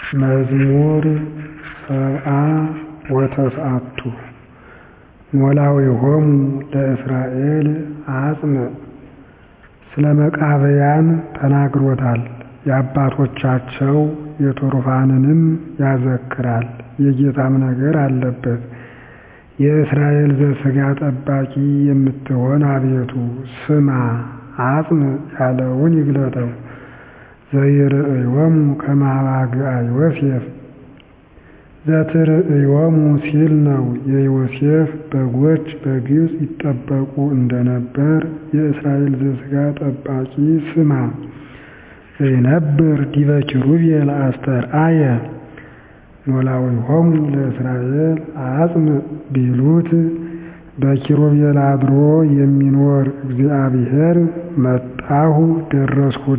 መዝሙር ሰብዓ ወተስዓቱ ኖላዊሆሙ ለእስራኤል አጽንዕ ስለ መቃብያን ተናግሮታል የአባቶቻቸው የትሩፋንንም ያዘክራል የጌታም ነገር አለበት የእስራኤል ዘሥጋ ጠባቂ የምትሆን አቤቱ ስማ አጽንዕ ያለውን ይግለጠው ዘይርእዮሙ ከመ አባግዓ ዮሴፍ ዘትርእዮሙ ሲል ነው የዮሴፍ በጎች በግብፅ ይጠበቁ እንደነበር የእስራኤል ዘሥጋ ጠባቂ ስማ ዘይነብር ዲበ ኪሩቤል አስተርአየ ኖላዊሆሙ ለእስራኤል አጽንዕ ቢሉት በኪሩቤል አድሮ የሚኖር እግዚአብሔር መጣሁ ደረስሁ